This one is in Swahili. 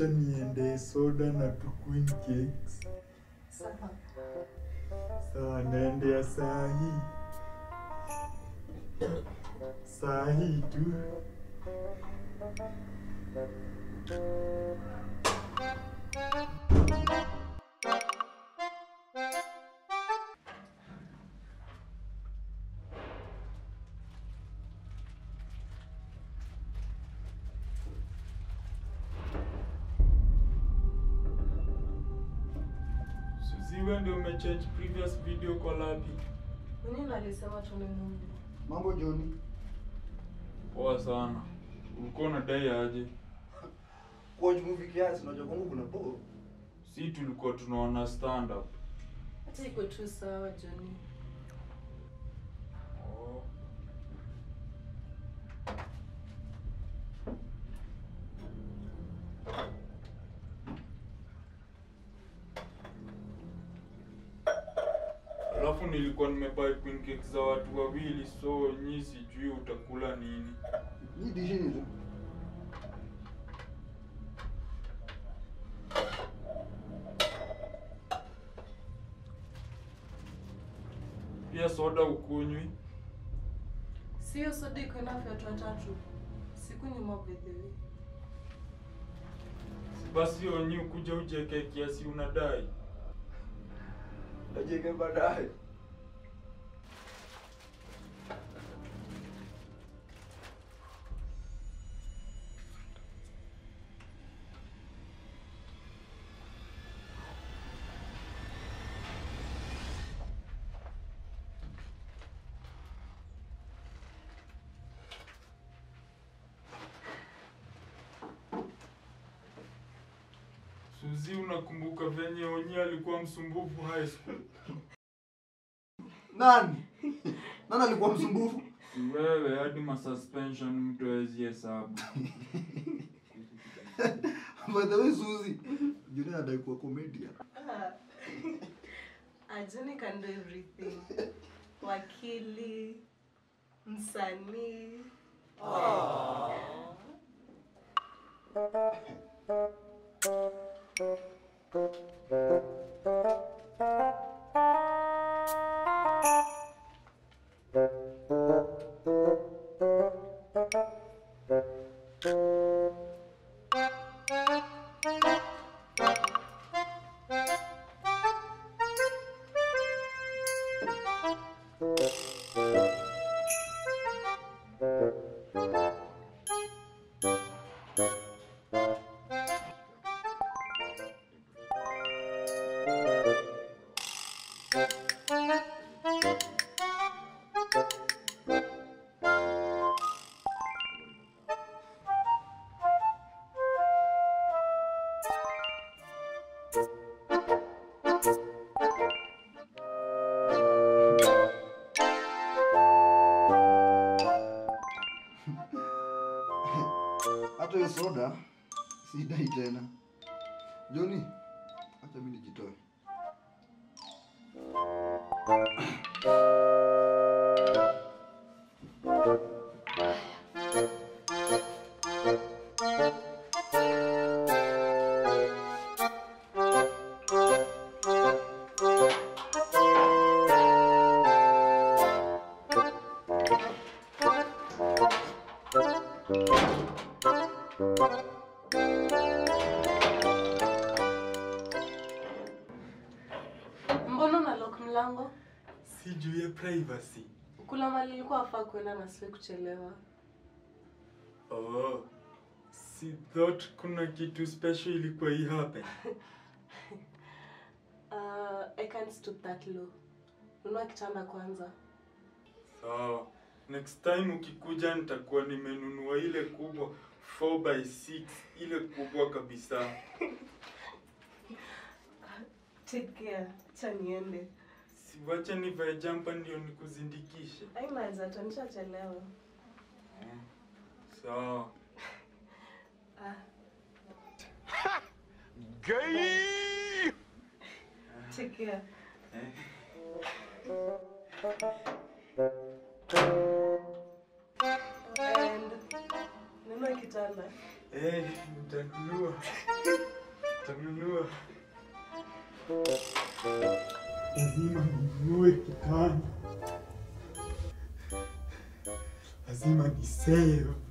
wacha niende soda na tu queen cakes. Sawa. Sawa, naendea saa hii. Saa hii tu. Suzi, wewe ndio umechange previous video kwa lapi. Mwenyewe ndo alisema tuone movie. Mambo Joni, Poa sana. Ulikuwa unadai aje? watch movie kiasi, unajua kwangu kuna po. Si tulikuwa tunaona stand up. Hata iko tu sawa Johnny. Oh. Alafu nilikuwa nimebuy queen cake za watu wawili, so nyi sijui utakula nini. Hii dishini tu. Pia soda ukunywi. Sio soda iko enough ya watu watatu. Siku nyuma by the way. Basi onyi ukuja ujeke kiasi unadai. Tajike baadaye. Suzi, unakumbuka venye onyi alikuwa msumbufu high school? Nani? Nani alikuwa msumbufu? Si wewe hadi masuspension mtu hawezi hesabu. By the way, Suzy, Joni anadai kuwa comedian. Ah. Ah, Johnny can do everything. Wakili, msanii. Hata hiyo soda sidai tena. Joni, acha mimi nijitoe. Mbona una lock mlango? Si juu ya privacy. Kuna mali ilikuwa afaa kuenda na siwe kuchelewa. Oh. Si thought kuna kitu special ilikuwa hii happen. Uh, I can't stoop that low. Nunua kitanda kwanza. Sawa. Next time ukikuja nitakuwa nimenunua ile kubwa 4 by 6 ile kubwa kabisa. Take care. Acha niende. Siwache nivae jampa ndio nikuzindikishe. Haina haja tu nishachelewa. Mm. Sawa. Ah, Gay! take care. Eh. And nunua kitanda. Eh, nitanunua. Lazima ninunue kitanda. Lazima ni save.